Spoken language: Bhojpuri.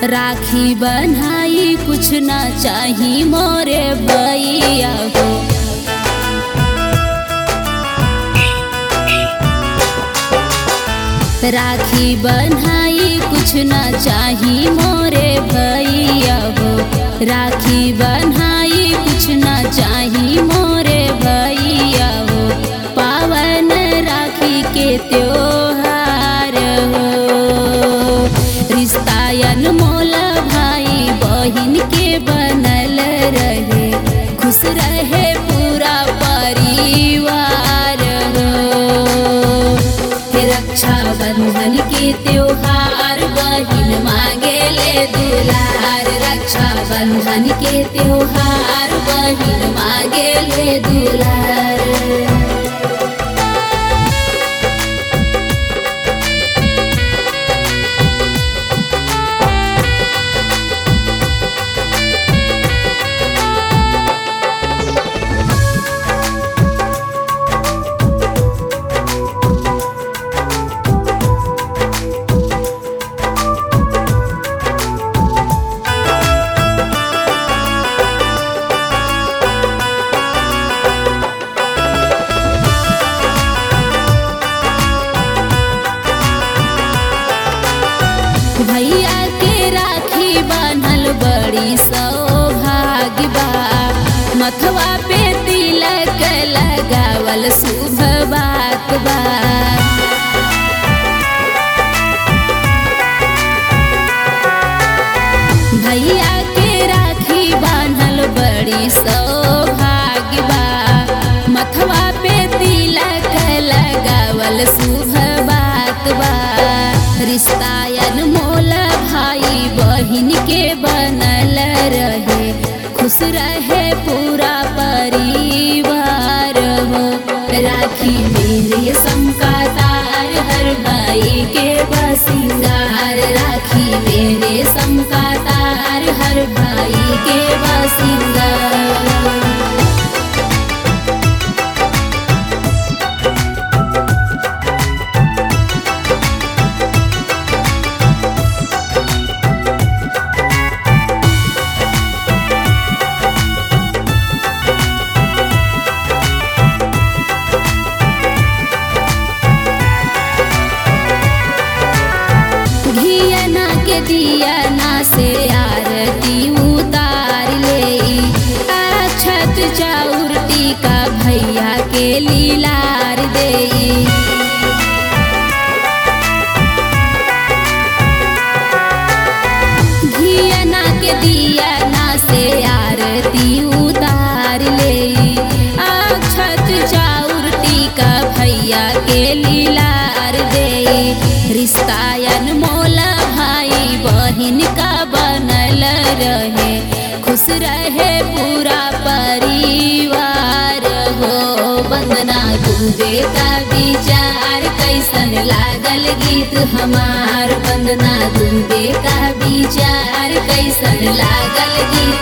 राखी बनाई कुछ ना चाही मोरे भैया हो राखी बनाई कुछ ना चाही मोरे भैया हो राखी बनाई कुछ ना चाही मोरे भैया हो पावन राखी के त्योहार हो रिश्तायन मोल भाई बहिन के बनल रहे खुश रहे पूरा परिवार हो हे रक्षा बंधन के त्योहार बहिन मांगे ले दुलार रक्षा बंधन के त्योहार बहिन मांगे ले दुलार भैया के राखी बान्हल बड़ी सौभाग्य बा मथवा पे तिलक लगावल शुभ बात बा भैया के राखी बान्हल बड़ी सौभाग्य बा मथवा पे तिलक लगावल शुभ बात बा रिश्तायन मोल भाई बहिन के बनल रहे खुश रहे पूरा परिवार हो राखी मेरे का तार हर भाई के बसिंगार राखी मेरे का तार हर भाई के बसिंगार घियना के दिया ना से आरती उतार ले अक्षत चाउर टीका भैया के लीलार दे घियना के दिया ना से आरती उतार ले अक्षत चाउर टीका भैया के लीलार दे रिश्तायन मोला भाई बहिन का बनल रहे खुश रहे पूरा परिवार हो वंदना दुबे का विचार कैसन लागल गीत हमार वंदना दुबे का विचार कैसन लागल गीत